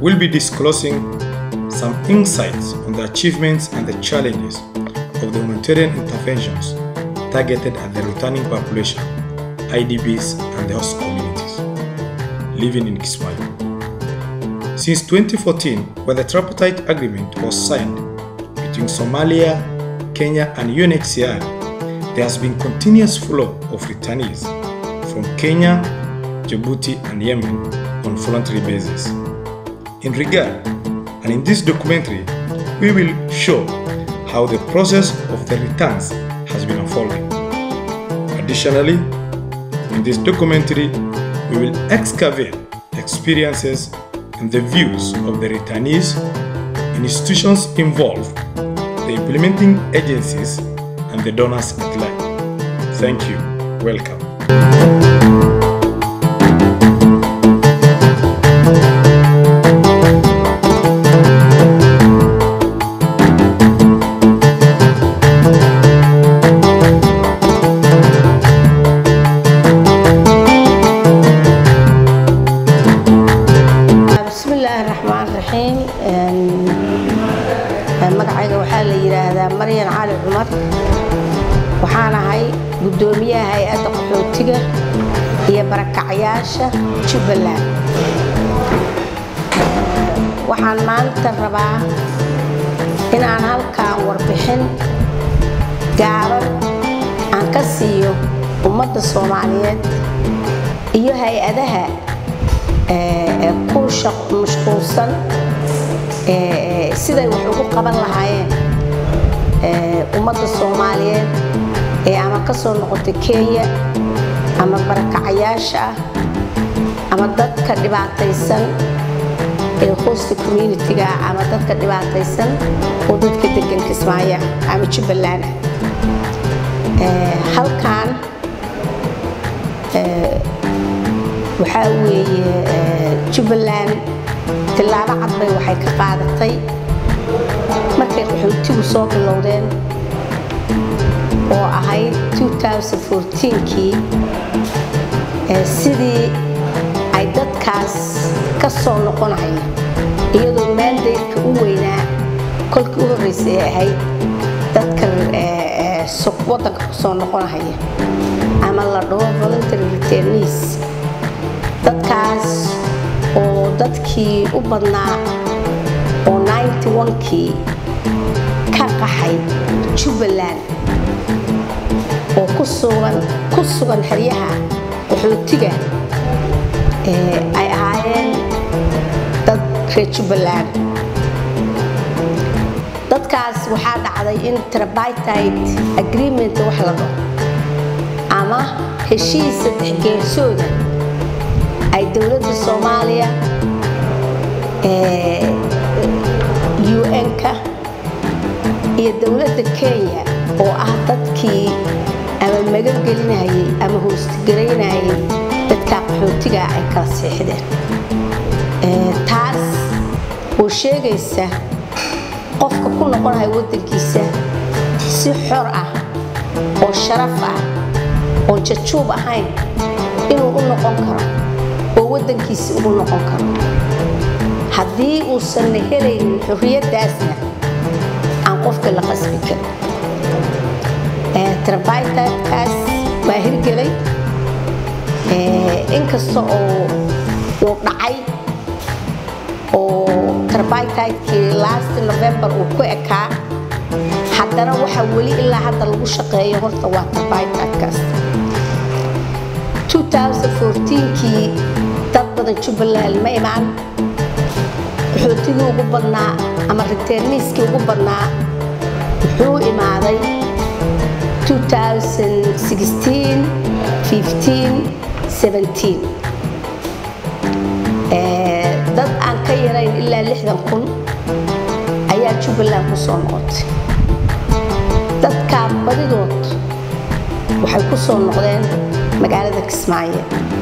will be disclosing some insights on the achievements and the challenges of the humanitarian interventions targeted at the returning population, IDPs, and the host communities living in Kismayo. Since 2014, when the tripartite agreement was signed between Somalia, Kenya, and UNHCR, there has been continuous flow of returnees from Kenya, Djibouti, and Yemen on voluntary basis. In regard, and in this documentary, we will show how the process of the returns has been unfolding. Additionally, in this documentary, we will excavate experiences and the views of the returnees, institutions involved, the implementing agencies, and the donors at large. Thank you. Welcome. bismillaahi raxmaan raxiim magacayga waxaa la yidhaahdaa maryan cali cumar waxaan ahay guddoomiyaha hay-adda qaxootiga iyo barakacyaasha jubbaland waxaan maanta rabaa inaan halkaan warbixin gaaban aan ka siiyo ummadda soomaaliyeed iyo hay-adaha ee ku mashquulsan siday wax ugu qaban lahaayeen ummadda soomaaliyeed ee ama ka soo noqotay kenya ama barakacayaasha ah ama dadka dhibaataysan ee hosta communitiga ama dadka dhibaataysan oo dadka degan kismaayo ama jubbaland ah halkaan waxaa weeye jubbaland tillaabo cad bay waxay ka qaadatay markay qaxootigu soo bilowdeen oo ahayd 2014kii sidii ay dadkaas ka soo noqonaya iyadoo maandaydka u weynaa kolkii u horreysay ay ahayd dadka waddanka ku soo noqonahaya ama la dhaho voluntary returnees dadkaas oo dadkii u badnaa oo 91kii ka qaxay jubbaland oo ku sugan ku sugan xeryaha qaxootiga ay ahaayeen dad reer jubbaland dadkaas waxaa dhacday in tripartite agreement wax la dhaho ama heshiis saddex geesooda ay dowladda soomaaliya un-ka iyo dowladda kenya oo ah dadkii ama magan gelinayay ama hoostigaraynayay dadka qaxootiga ay kala seexdeen taas oo sheegaysa qofka ku noqonaya waddankiisa si xor ah oo sharaf ah oon jajuub ahayn inuu u noqon karo oo waddankiisa ugu noqon karo haddii uusanna helaynin xorriyaddaasna aan qofka la qasbi karin trabitadkaas waa hirgelay inkasta oo uu dhacay oo trabitidkii last november uu ku ekaa haddana waxa weli ilaa hadda lagu shaqeeyo horta waa trabitadkaas 2014kii dad badan jubbaland ma imaan qaxootigii ugu badnaa ama riteerniiskii ugu badnaa wuxuu imaaday 2016 15 17 dad aan ka yarayn ilaa lixdan kun ayaa jubbaland ku soo noqotay dadkaa badidood waxay ku soo noqdeen magaalada kismaayo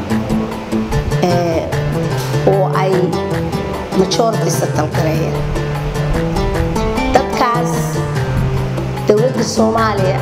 oo ay majority satal gareeyeen dadkaas dowladda soomaaliya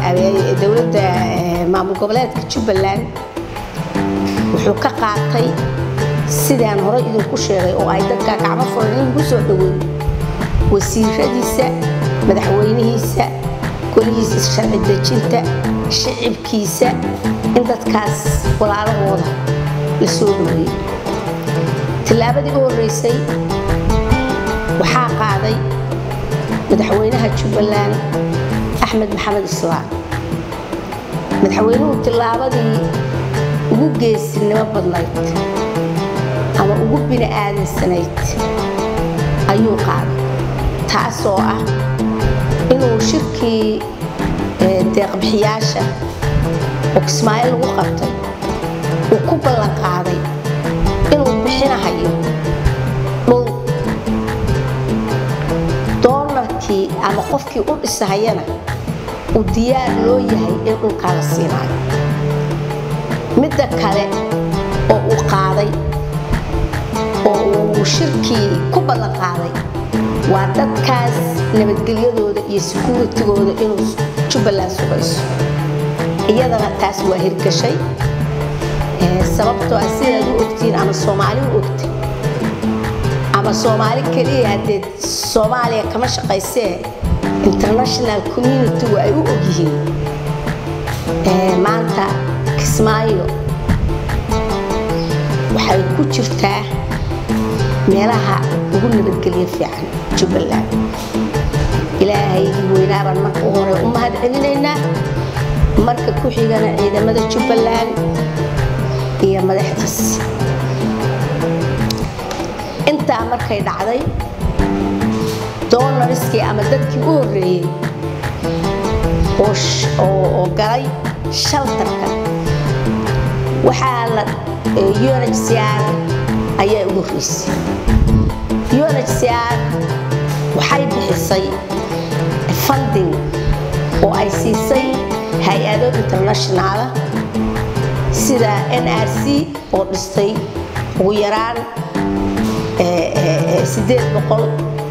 dowladda maamul goboleedka jubbaland wuxuu ka qaatay sidaan hore idinku sheegay oo ay dadka gacmo furan in lagu soo dhaweeyo wasiiradiisa madaxweynihiisa golihiisa sharci dejinta shicibkiisa in dadkaas walaalahooda la soo dhaweeyo tillaabadii u horreysay waxaa qaaday madaxweynaha jubbaland axmed maxamed islaam madaxweynuhu tillaabadii ugu geesinimo badnayd ama ugu bini aadansanayd ayuu qaaday taasoo ah inuu shirkii deeqbixiyaasha oo kismaayo lagu qabtay uu ku ballan qaaday inuu bixinahayo dhul doonarkii ama qofkii u dhisahayana uu diyaar loo yahay in dhulkaa la siinaayo midda kale oo uu qaaday oo uu shirkii ku ballan qaaday waa dadkaas nabadgelyadooda iyo sekuuritigooda inuu jubbaland sugayso iyadana taas waa hirgashay sababtoo ah sidaad u ogtiin ama soomaali u ogtay ama soomaali keliya haddee soomaaliya kama shaqaysee international communitigu ay u ogyihiin maanta kismaayo waxay ku jirtaa meelaha ugu nabadgelyo fiican jubbaland ilaahaygii weynaabaan marka u hore u mahad celinaynaa marka ku xigana ciidamada jubbaland iyo madaxdiisa intaa markay dhacday doonariskii ama dadkii u horreeyey oo galay shaltarka waxaa la unhcr ayaa ugu horreysay unhcr waxay bixisay funding oo ay siisay hay-ado internationaala sida n r c oo dhistay ugu yaraan sideed boqol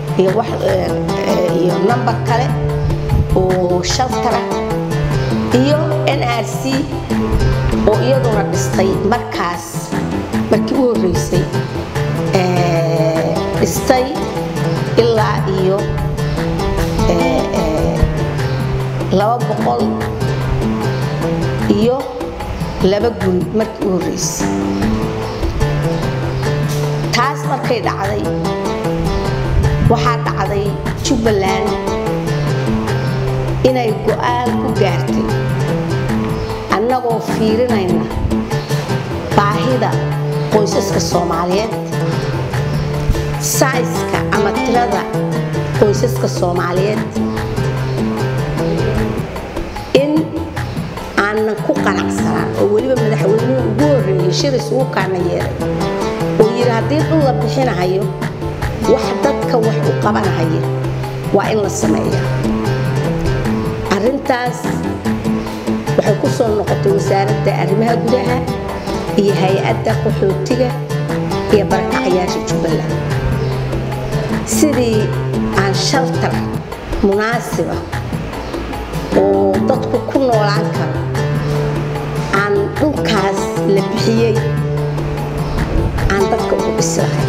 iyo nambar kale oo shaltara iyo n r c oo iyaduna dhistay markaas markii u horreysay dhistay ilaa iyo laba boqol iyo laba guri markii u horreysay taas markay dhacday waxaa dhacday jubbaland inay go-aan ku gaartay annagoo fiirinayna baahida qoysaska soomaaliyeed sayska ama tirada qoysaska soomaaliyeed in aanan ku qanacsanaan oo weliba madaxweynuhu ugu horreeyey shiris ugu kaana yeeray oo yidhi haddii dhul la bixinahayo wax dadka wax u qabanahaya waa in la sameeyaa arrintaas waxay ku soo noqotay wasaaradda arrimaha gudaha iyo hay-adda qaxootiga iyo barakacayaasha jubbaland sidii aan shaltar munaasiba oo dadku ku noolaan karo aan dhulkaas la bixiyey aan dadka ugu dhislahay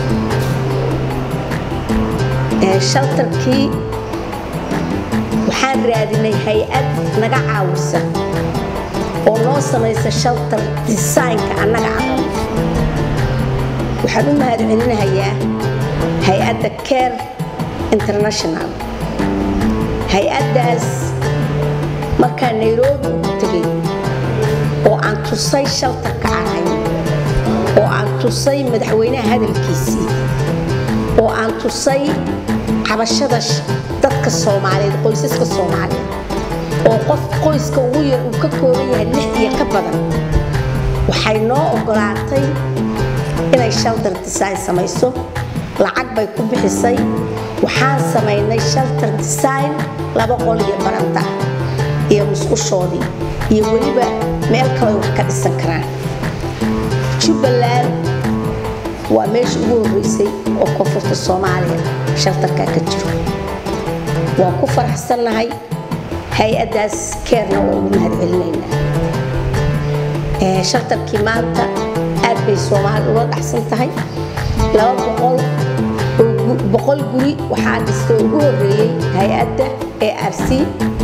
shaltarkii waxaan raadinay hay-ad naga caawisa oo noo samaysa shaltar desaynka annaga aqan waxaan u mahad celinahayaa hay-adda care international hay-addaas markaa nairobi ugu tegay oo aan tusay shaltarka aan hayno oo aan tusay madaxweynaha hadalkiisii oo aan tusay cabashada dadka soomaaliyeed qoysaska soomaaliyeed oo qof qoyska ugu yar uu ka kooban yahay lix iyo ka badan waxay noo ogolaatay inay shaltar design samayso lacag bay ku bixisay waxaan samaynay shaltar design laba qol iyo baranta iyo musqushoodii iyo weliba meel kaleo wax ka dhisan karaan jubbaland waa meesha ugu horreysay oo koonfurta soomaaliya shaltarkaa ka jiro waan ku faraxsannahay hay-addaas keerna waa ugu mahad celinaynaa shaltarkii maanta aad bay soomaali uga dhacsan tahay laba boqol boqol guri waxaa dhistay ugu horeeyey hay-adda ee r c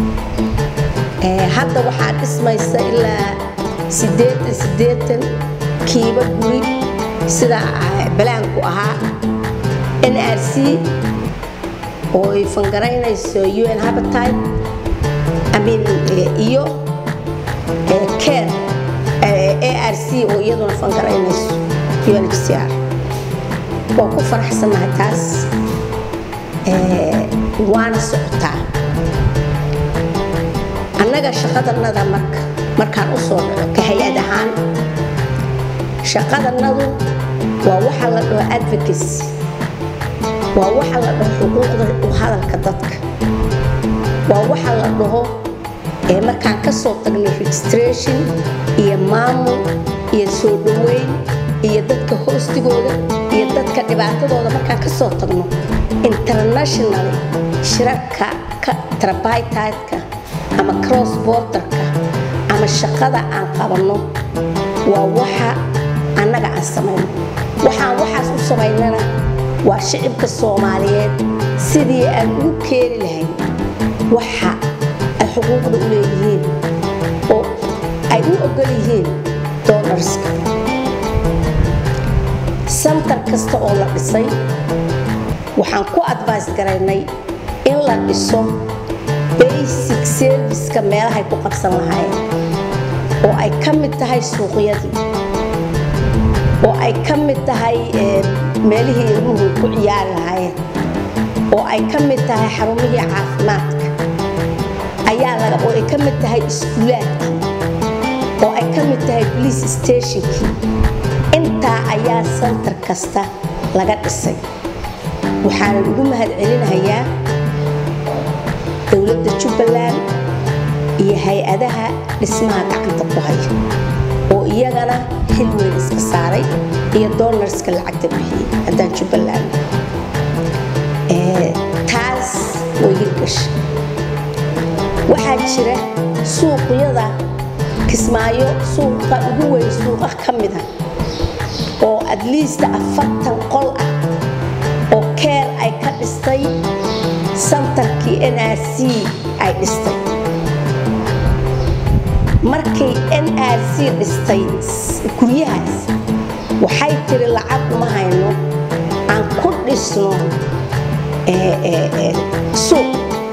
hadda waxaa dhismaysa ilaa siddeetan siddeetan kiiba guri sida balaanku ahaa n r c oo ay fangaraynayso un habitat amin iyo care a r c oo iyaduna fangaraynayso unhcr waa ku faraxsannahay taas waana socotaa annaga shaqadanada marka markaan u soo dhaco ka hay-ad ahaan shaqadanadu waa waxa la dhaho advocacy waa waxa la dhaho xuquuqda u hadalka dadka waa waxa la dhaho markaan ka soo tagnay registration iyo maamul iyo soo dhoweyn iyo dadka hoostigooda iyo dadka dhibaatadooda markaan ka soo tagno international shirarka trabitidka ama cross borderka ama shaqada aan qabanno waa waxa annaga aan samayno waxaan waxaas u samaynana waa shicibka soomaaliyeed sidii aan ugu keeni lahayn waxa ay xuquuqda u leeyihiin oo ay u ogol yihiin doonarska santar kasta oo la dhisay waxaan ku advice garaynay in la dhiso basic serviceka meelahay ku qabsan lahaayeen oo ay ka mid tahay suuqyadii oo ay ka mid tahay meelihii ilmuhu ku ciyaari lahaayeen oo ay ka mid tahay xarumihii caafimaadka ayaa laga oo ay ka mid tahay iskuulaadkii oo ay ka mid tahay police stationkii intaa ayaa santar kasta laga dhisay waxaana ugu mahad celinayaa dowladda jubbaland iyo hay-adaha dhismaha gacanta ku haya oo iyagana xil weyn iska saaray iyo doonarska lacagta bixiyey haddaan jubbaland taas way hirgasha waxaa jira suuqyada kismaayo suuqa ugu weyn suuqa ka mida oo at least afartan qol ah oo keer ay ka dhistay santarkii n r c ay dhistay markay n r c dhistay guryahaas waxay tiri lacag uma hayno aan ku dhisno suuq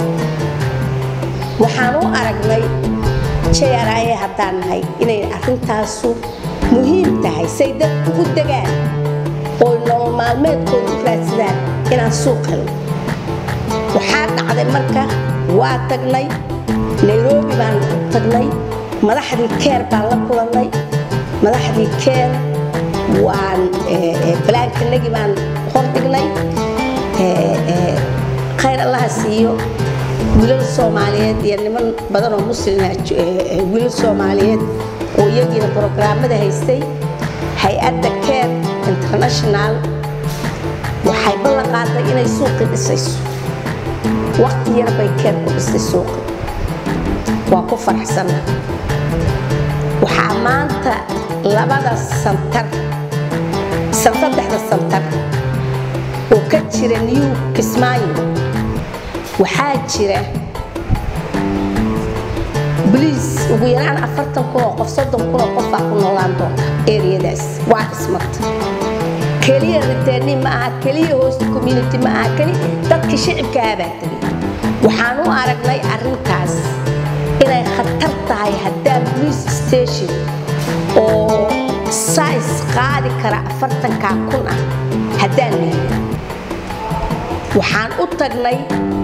waxaan u aragnay jraye haddaan nahay inay arrintaasu muhiim tahay say dad ugu degaan oo nolol maalmeedkooda u raadsadaan inaan suuq helno waxaa dhacday marka waa tagnay nairobi baan tagnay madaxdii keer baan la kulannay madaxdii keer waan balaankanagii baan hordhignay khayr allaha siiyo wiilal soomaaliyeed iyo niman badan oo muslima wiilal soomaaliyeed oo iyagiina brograamada haystay hay-adda keer international waxay ballan qaaday inay suuqii dhisayso waqti yar bay keer ku dhistay suuqi waa ku faraxsanna waxaa maanta labada santar saddexda santar oo ka jira new kismaayo waxaa jira bliis ugu yaraan afartan kun oo qof soddon kun oo qofaa ku noolaan doonta eriyadaas waa dhismata keliya riteeni ma aha keliya hoosta community ma aha keli dadka shicibkaah baa tegay waxaan u aragnay arrintaas inay khatar tahay haddaan police station oo sais qaadi kara afartankaa kun ah haddaan leeyahay waxaan u tagnay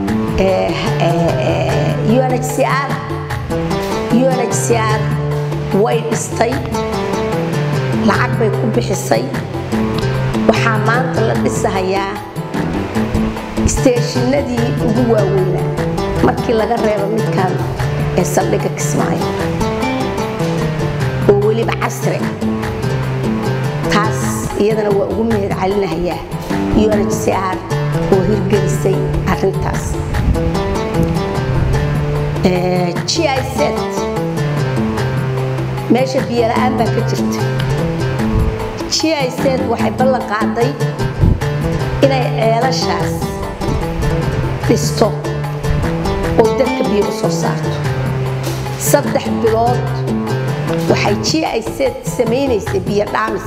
unhcr unhcr way dhistay lacag bay ku bixisay waxaa maanta la dhisahayaa isteeshinadii ugu waaweynaa markii laga reebo midkan ee saldhigga kismaayo oo weliba casri ah taas iyadana waa ugu mahad celinahayaa unhcr oo hirgelisay arrintaas giz meesha biyola'aan baa ka jirta giz waxay ballan qaaday inay ceelashaas dhisto oo dadka biyo u soo saarto saddex bilood waxay giz samaynaysay biyo dhaamis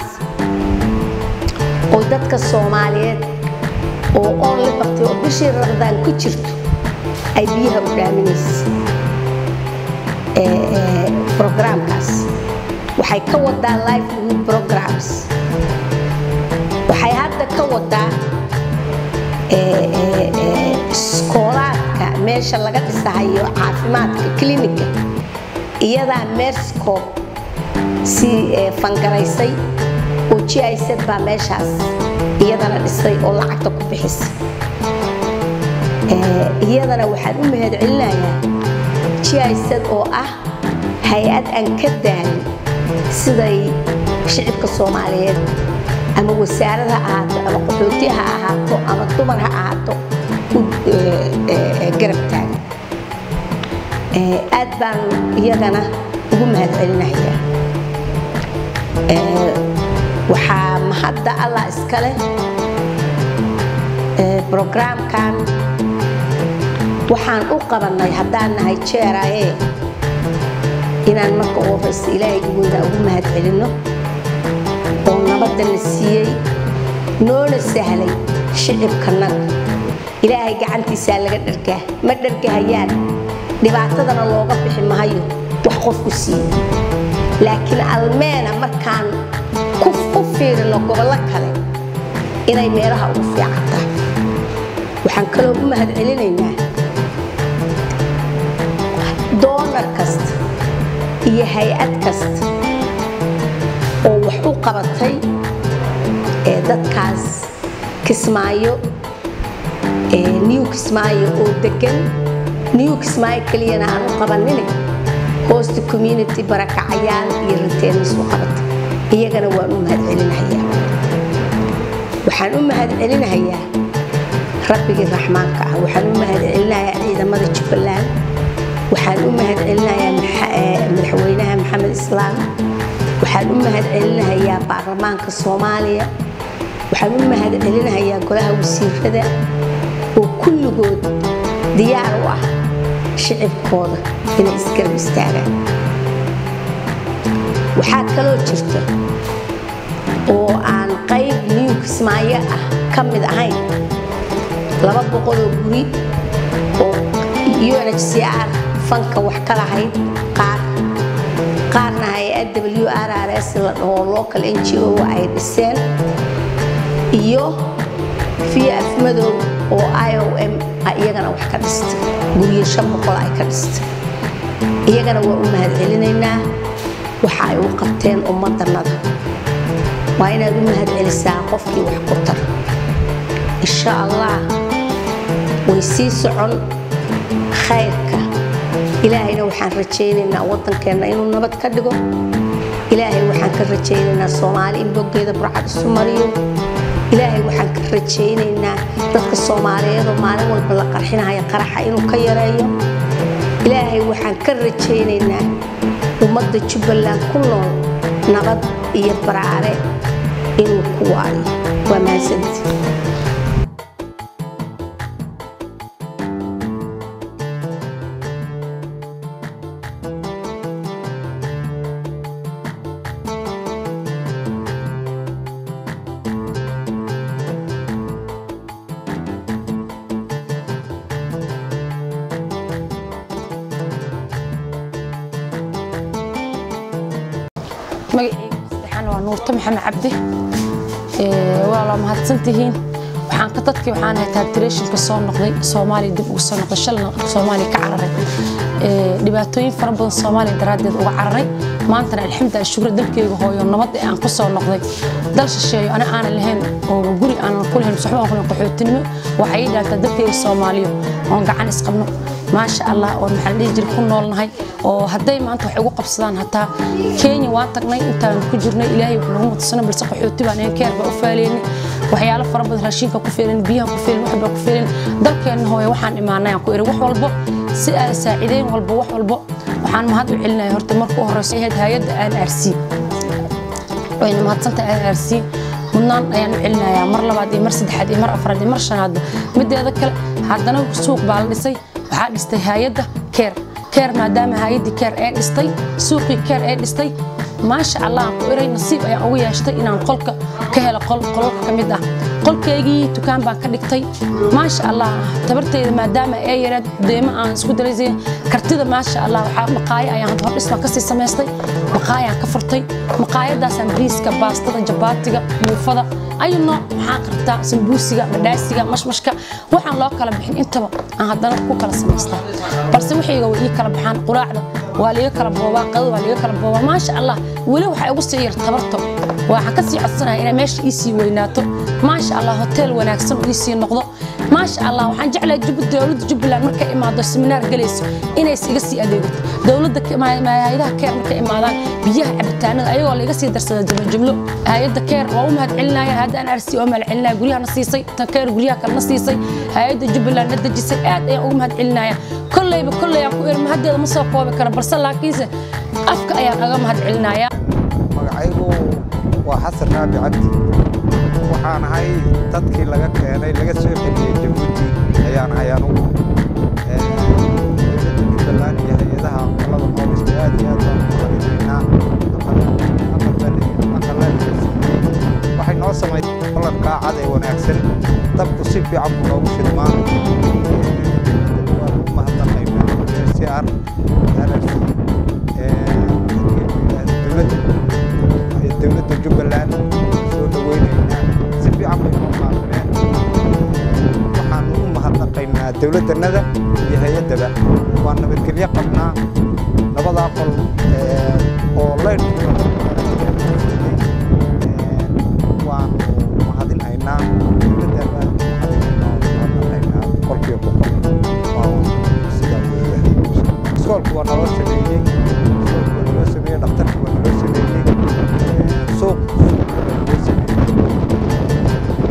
oo dadka soomaaliyeed oo oonli baqtay oo bishii ramadaan ku jirto ay biyaha u dhaaminaysay brograamkaas waxay ka wadaa livelihood programs waxay hadda ka wadaa iskoolaadka meesha laga dhisahayo caafimaadka clinika iyadaa merscob si fangaraysay oo giz baa meeshaas iyadana dhisay oo lacagta ku bixisay iyadana waxaan u mahad celinayaa giz oo ah hay-ad aan ka daalin siday shicibka soomaaliyeed ama wasaarad ha ahaato ama qaxooti ha ahaato ama dumar ha ahaato u garab taagan aad baan iyagana ugu mahad celinayaa waxaa mahadda allah iskale brograamkan waxaan u qabannay haddaan nahay jeeraye inaan marka u horeysa ilaahayga weynaa ugu mahad celinno oo nabadana siiyey noona sahlay shicibkanaga ilaahay gacantiisaa laga dhargaa ma dhargahayaan dhibaatadana looga bixi mahayo wax qofku siiye laakiin almeena markaan u fiirino gobollo kale inay meelaha ugu fiican tahay waxaan kaloo u mahad celinaynaa doonar kasta iyo hay-ad kasta oo wax u qabatay ee dadkaas kismaayo new kismaayo oo degan new kismaayo keliyana aan u qabanine hoosta community barakacayaal iyo riteernis u qabatay iyagana waan u mahad celinahayaa waxaan u mahad celinahayaa rabbigii raxmaanka ah waxaan u mahad celinayaa ciidamada jubbaland waxaan u mahad celinayaa madaxweynaha maxamed islaam waxaan u mahad celinahayaa baarlamaanka soomaaliya waxaan u mahad celinahayaa golaha wasiirada oo kulligood diyaar u ah shicibkooda inay isgarab istaagaan waxaa kaloo jirta oo aan qayb new kismaayo ah ka mid ahayn laba boqoloo guri oo unhcr fanka wax ka lahayd qaar qaarna hay-ad w r r s la dhaho local n g o ay dhiseen iyo vf madow oo i o m iyagana wax ka dhistay guryo shan boqol ay ka dhistay iyagana waa u mahad celinaynaa waxa ay u qabteen ummadannada waa inaad u mahad celisaa qofkii wax ku tar insha allah way sii socon khayrka ilaahayna waxaan rajaynaynaa waddankeenna inuu nabad ka dhigo ilaahay waxaan ka rajaynaynaa soomaali in boggeeda burcad isu mariyo ilaahay waxaan ka rajaynaynaa dadka soomaaliyeedoo maalin walba la qarxinaya qaraxa inuu ka yareeyo ilaahay waxaan ka rajaynaynaa ummadda jubbaland ku nool nabad iyo baraare inuu ku waariyo waa mahadsanti magaceyga saddexaan waa nuurto maxamed cabdi waa la mahadsantihiin waxaan ka dadkii waxaan ahay taabtireeshinka soo noqday soomaaliya dib ugu soo noqday shalna soomaaliya ka cararay dhibaatooyin fara badan soomaaliya daraaddeed uga cararay maantana alxamdulilah shukra dalkeyga hooyo nabad ee aan ku soo noqday dal shisheeyo ana aanan lahayn oo guri aanan ku lahayn suxbaan ku lahayn qaxootinimo waxay ii dhaantaa dalkeyga soomaaliyo oon gacan isqabno maasha allah oo maxaa la dhihi jiray ku noolnahay oo hadday maanta wax ugu qabsadaan hataa kenya waan tagnay intaan ku jirnay ilaahay wax nagu mutasana balse qaxooti baan ahayn keer baa u faaleynay waxyaalo fara badan raashinka ku feelin biyaha ku feelin waxbaa ku feelin dalkeenna hooye waxaan imaanay aan ku iri wax walbo si aan saacideyn walbo wax walbo waxaan mahad u celinaya horta marka u horeysa ahayd hay-adda aan aarsi wayna mahadsantahay rrc mudnaan ayaan u celinayaa mar labaad iyo mar saddexaad iyo mar afraad iyo mar shanaadba mideeda kale haddana suuq baa la dhisay waxaa dhistay hay-adda keer keer maadaama hay-addii keer ee dhistay suuqii keer ee dhistay maasha allah aan ku iray nasiib ayaan ugu yeeshtay inaan qolka ka helo qol qolalka ka mid ah qolkaygii dukaan baan ka dhigtay maasha allah tabarteyda maadaama ee yareed deemo aan isku daraysay kartida maasha allah waxaa maqaayo ayaan hordhisbaan kasii samaystay maqaayaan ka furtay maqaayadaasaan bariiska baastada jabaatiga muufada ayu nooc maxaa qartaa sambuusiga madhaasiga mashmashka waxaan loo kala bixin intaba aan haddana ku kala samaystaa balse waxayga way ii kala baxaan quraacda waa liga kala boobaa qadada waa liga kala boobaa maasha allah weli waxaa igu sii yar tabarto waxaan kasii codsanaya inay meesha ii sii weynaato maasha allah hotel wanaagsan ii sii noqdo maasha allah waxaan jeclahay dowladda jubbaland markay imaado seminaar galayso inays iga sii adeegato dowladda hay-adaha keer markay imaadaan biyaha cabitaanada ayagoo laiga sii darsada jumlo hay-adda keer waa u mahad celinaya hadda aan arsi oo mahad celinaya guryahana siisay tan keer guryaha kalena siisay hay-adda jubbaland na dejisay aad ayaan ugu mahad celinaya kolleyba kolley aan ku iri mahaddeeda ma soo koobi kara balse laakiinse afka ayaan aga mahad celinaya magacaygu waa xasan raabi cabdi waxaan ahay dadkii laga keenay laga soo celiyey jabuuti ayaan ahay anugu jubbaland iyo hay-adaha qolada qoomista aad iyo aad baan u mahadinaynaa waxay noo samaysay qolalkaa cad ee wanaagsan dabku si fiican buu noogu shidmaa waan u mahadnaqaynaa cr rrc dowladda dowladda jubbaland soo dhaweynaynaa si fiican bay noo qaadaneen waxaan u mahadnaqaynaa dowladdannada iyo hay-addaba waa nabadgelyo qabnaa labadaa qol oo leydh waanu mahadinaynaa dowladdana mahadinaynaa qolkiiba boqol sidaa weeyaan iskoolku waa naloo sameeyey iskoolku waa naloo sameeyey dhakhtarku waa naloo sameeyey suuq naloo sameeyey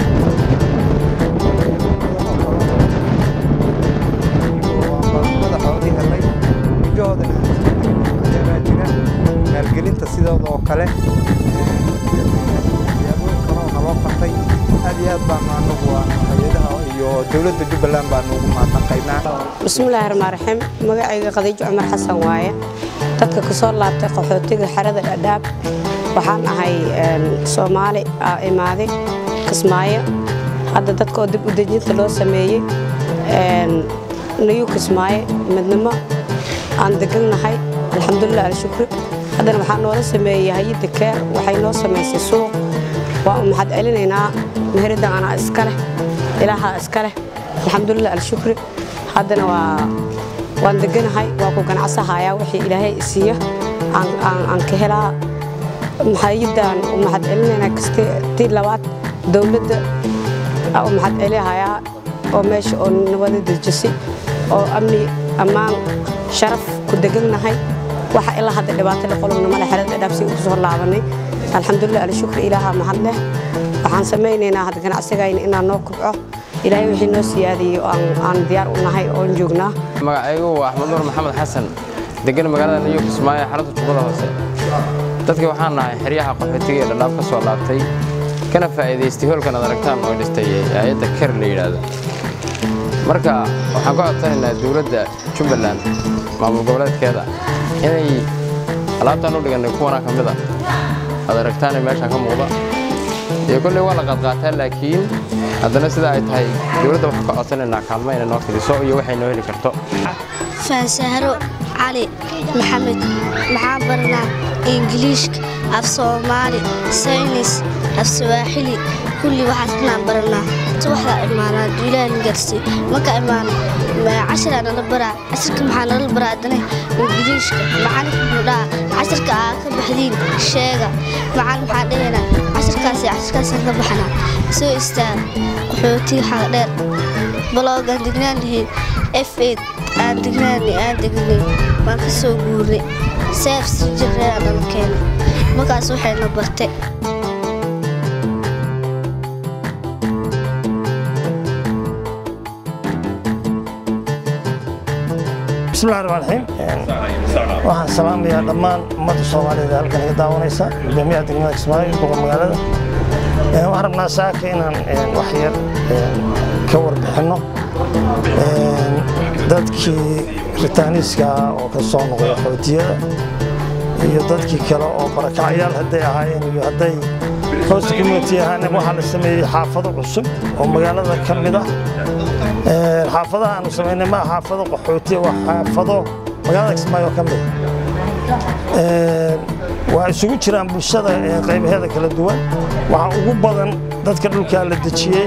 madaxoodii helay wajahoodana ayaabaa jira maalgelinta sidooda oo kale siyaabooyin kaloo naloo qabtay aad iyo aad baanu anagu waa hay-adaha iyo dowladda jubbaland baanu ugu mahadnaqaynaa bismillaahi raxmaan raxiim magacayga khadiijo cumar xasan waaye dadka ka soo laabtay qaxootiga xerada dhadhaab waxaan ahay soomaali aa imaaday kismaayo hadda dadka oo dib u dejinta loo sameeyey nayuu kismaaye midnimo aan degannahay alxamdulilah alshukri haddana waxaa noola sameeyey hay-adda keer waxay noo samaysay suuq waa u mahad celinaynaa meherida anaa iska leh ilaahaa iska leh alxamdulilah alshukri haddana waa waan deganahay waa ku ganacsahayaa wixii ilaahay isiiyo aan ka helaa hay-addaan u mahad celinaynaa kasti tii labaad dowladda aa u mahad celihayaa oo meesha oo nabada dejisay oo amni ammaan sharaf ku degannahay waxa ilaa hadda dhibaato la qolobna male xerada dhaabsi ugu soo laabanay alxamdulilah alshukri ilaaha mahad leh waxaan samaynaynaa hadda ganacsigayna inaan noo kubco ilaahay wixii noo siyaadiyey aan diyaar u nahay oon joognaa magacaygu waa axmed nuur maxamed xasan degan magaalada new kismaayo xarunta jubbada hoose dadkii waxaan nahay xeryaha qaxootiga ee dhadhaab ka soo laabtay kana faa'iidaystay hoolkan ad aragtaan oo dhistay hay-adda ker la yidhaahdo marka waxaan ka codsanaynaa dowladda jubbaland maamul goboleedkeeda inay alaabtaan u dhigannay kuwanaa ka mid a ad aragtaane meeshaan ka muuqda iyo kolley waa la qaadqaataa laakiin haddana sida ay tahay dowladda waxaan ka codsanaynaa kaalmo inay noo fidiso iyo waxay noo heli karto faasahro cali maxamed maxaan baranaa ingiliishka af soomaali saynis af sawaaxili kulli waxaas inaan baranaa waxdaa imaanaa duulahan garsi marka imaano cashiraa nala baraa cashirka maxaa nala baraa adana ingiliishka macalinka muxuu dhahaa cashirka aa ka baxdiin sheega macalin maxaa dhahaynaa cashirkaasi cashirkaasaan ka baxnaa soo istaag qaxootiga xaga dheer baloogaan degnaan lahayd f eid aan degnaanay aan degnay waan ka soo guurnay seef si jirreeraa nala keenay markaas waxayna bartay بسم الله الرحمن الرحيم waxaan salaamayaa dhammaan ummadda soomaaliyeed ee halkan iga daawanaysa gudoomiyaha degmada kismaayo boqor magaalada waxaan rabnaa saaka inaan wax yar ka warbixinno dadkii ritaaniiska oo ka soo noqday xootiyada iyo dadkii kale oo barakacyaal hadday ahaayeen iyo hadday host community ahaan waxaa la sameeyey xaafado cusub oo magaalada ka mid ah xaafadaha aanu samaynay maa xaafado qaxootiya waa xaafado magaalada kismaayo ka mid waa isugu jiraan bulshada qaybaheeda kala duwan waxaa ugu badan dadka dhulkaa la dejiyey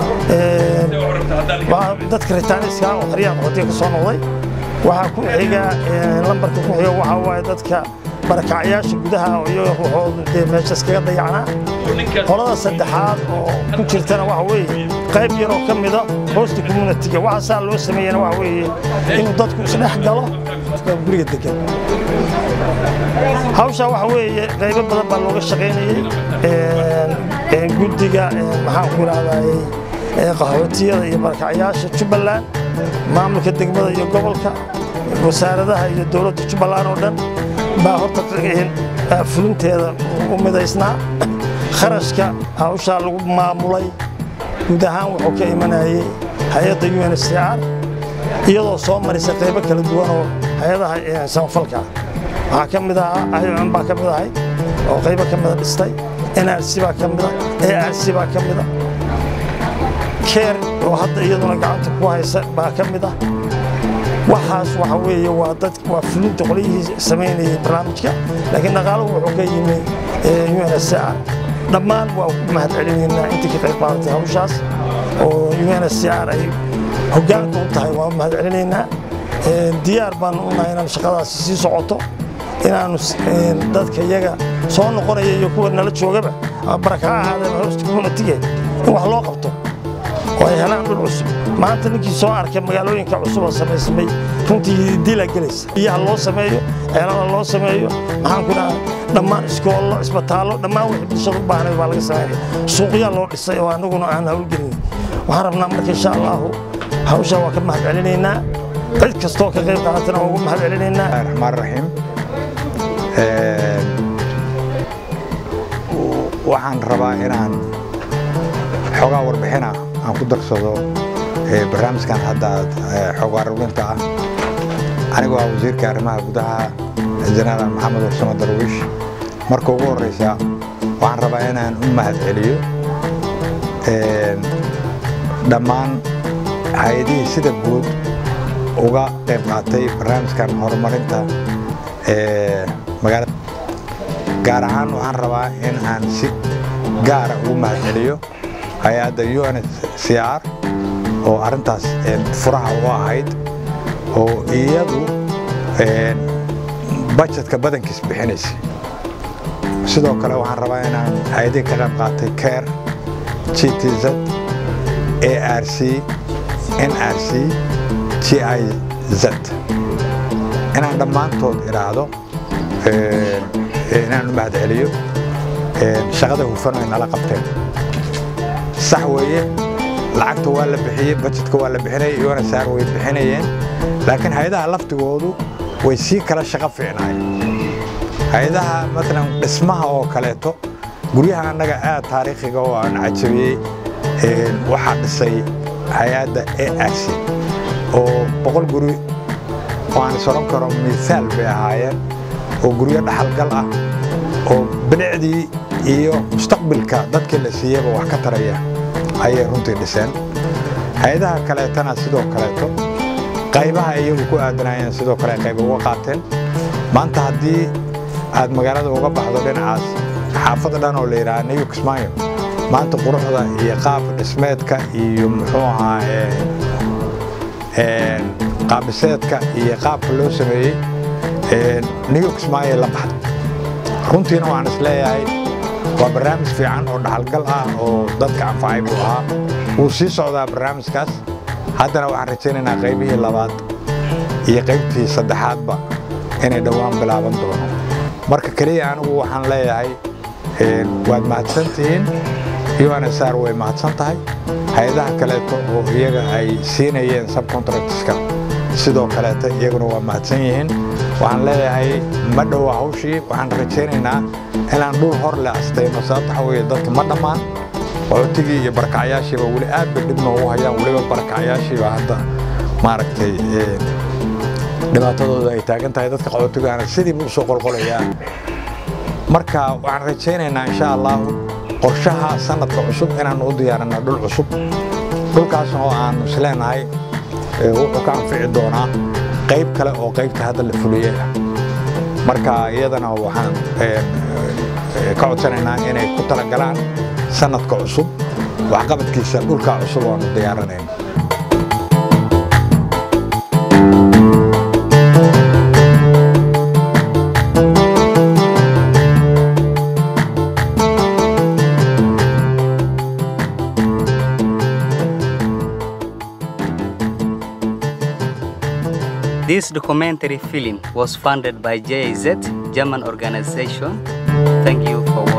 dadka ritaaniska oo xeryaha qaxootiya ka soo noqday waxaa ku xiga lambarka ku xiga waxaa waaye dadka barakacyaasha gudaha iyaga ruuxoodu dee meesha iskaga dayacnaa qolada saddexaad oo ku jirtana waxa weeye qayb yaroo ka mida hosta communitiga waxa saa loo sameeyana waxa weeye inuu dadku isdhex galo guriga degan hawshaa waxa weeye qaybo badan baa looga shaqaynayey guddiga maxaan ku idhahdayey qaxootiyada iyo barakacyaasha jubbaland maamulka degmada iyo gobolka wasaaradaha iyo dowladda jubbaland oo dhan baa horta fulinteeda u midaysnaa kharashka hawshaa lagu maamulay guud ahaan wuxuu ka imanayey hay-adda u n c r iyadoo soo marisa qaybo kala duwan oo hay-adaha samafalka waxaa ka mid ahaa iom baa ka mid ahay oo qaybo ka mida dhistay nrc baa ka mida arc baa ka mida keer oo hadda iyaduna gacanta ku haysa baa ka mid ah waxaas waxa weeye waa dad waa fulinta qolyihii samaynayay barnaamijka laakiin dhaqaaluhu wuxuu ka yimi UNHCR dhammaan waa ku mahad celinaynaa intii ka qayb qaadatay hawshaas oo UNHCR ay hoggaanka u tahay waa mahad celinaynaa diyaar baan u nahay inaan shaqadaasi sii socoto inaanu dadka iyaga soo noqonaya iyo kuwa nala joogaba ama baraka ha ahaadeen hosta communitiga in wax loo qabto oo ay helaan dhul cusub maanta ninkii soo arkay magaalooyinka cusub oo samaysamay runtii dila gelaysa biyaha loo sameeyo ceelada loo sameeyo maxaan ku dhaha dhammaan iskoollo isbitaallo dhammaan wixii bulshada u baahnayd baa laga sameynaya suuqyaa loo dhisay oo anaguna aan hawlgelin waxaan rabnaa marka insha allahu hawshaa waa ka mahad celinaynaa cid kastoo ka qayb qaadatana waa ugu mahad celinaynaa raxmaan raxiim waxaan rabaa inaan xoogaa warbixina aan ku darsado barnaamijkan hadda aad xoog aruurinta ah anigoo ah wasiirka arrimaha gudaha jenaraal maxamed warsamo darwiish marka ugu horreysa waxaan rabaa inaan u mahad celiyo dhammaan hay-adihii sida guud uga qayb qaatay barnaamijkan horumarinta magaalada gaar ahaan waxaan rabaa in aan si gaara ugu mahad celiyo hay-adda UNHCR oo arrintaas furaha u ahayd oo iyadu bajetka badankiis bixinaysay sidoo kale waxaan rabaa inaan hay-adihii ka qayb qaatay care GTZ ARC NRC GIZ inaan dhammaantood idhaahdo inaan u mahad celiyo shaqada hufan ay nala qabteen sax weeye lacagta waa la bixiyey bajetka waa la bixinayay UNHCR way bixinayeen laakiin hay-adaha laftigoodu way sii kala shaqo fiicnaayeen hay-adaha matalan dhismaha oo kaleeto guryaha annaga aad taariikhiga oo aan cajabiyey waxaa dhisay hay-adda ARC oo boqol guri oo aan is odhan karo miisaal bay ahaayeen oo guryo dhaxalgal ah oo bilicdii iyo mustaqbilka dadkii la siiyeyba wax ka taraya ayay runtii dhiseen hay-adaha kaleetana sidoo kaleeto qaybaha iyagu ku aadanayeen sidoo kale qayb uga qaateen maanta haddii aad magaalada uga baxdo dhinacaas xaafad dhan oo la yidhaha new kismaayo maanta quruxda iyo qaab dhismeedka iyo muxuu ahaa qaabdhiseedka iyo qaabka loo sameeyey new kismaayo la baxday runtiina waxaan is leeyahay waa barnaamij fiican oo dhaxalgal ah oo dadka anfacay buu ahaa wuu sii socdaa barnaamijkaas haddana waxaan rajaynaynaa qaybihii labaad iyo qaybtii saddexaadba inay dhowaan bilaaban doono marka keliya anigu waxaan leeyahay waad mahadsantihiin UNHCR way mahadsan tahay hay-adaha kaleeto oo iyaga ay siinayeen subcontractska sidoo kaleeta iyaguna waa mahadsan yihiin waxaan leeyahay ma dhowa hawshii waxaan rajaynaynaa inaan dhul hor le astayno sababta waxa weeye dadka ma dhammaan qaxootigii iyo barakacyaashiiba weli aad bay dhib noogu hayaan weliba barakacyaashiiba hadda maaragtay dhibaatadooda ay taagan tahay dadka qaxootigaana sidiiba usoo qolqolayaa marka waxaan rajaynaynaa insha allahu qorshaha sanadka cusub inaanu u diyaarinno dhul cusub dhulkaas oo aanu isleenahay wuxuu ka anfici doonaa qayb kale oo qaybta hadda la fuliyey marka iyadana waxaan ka codsanaynaa inay ku talagalaan sanadka cusub waxqabadkiisa dhulka cusub oanu diyaarinayno This documentary film was funded by JIZ, German organization. Thank you for watching.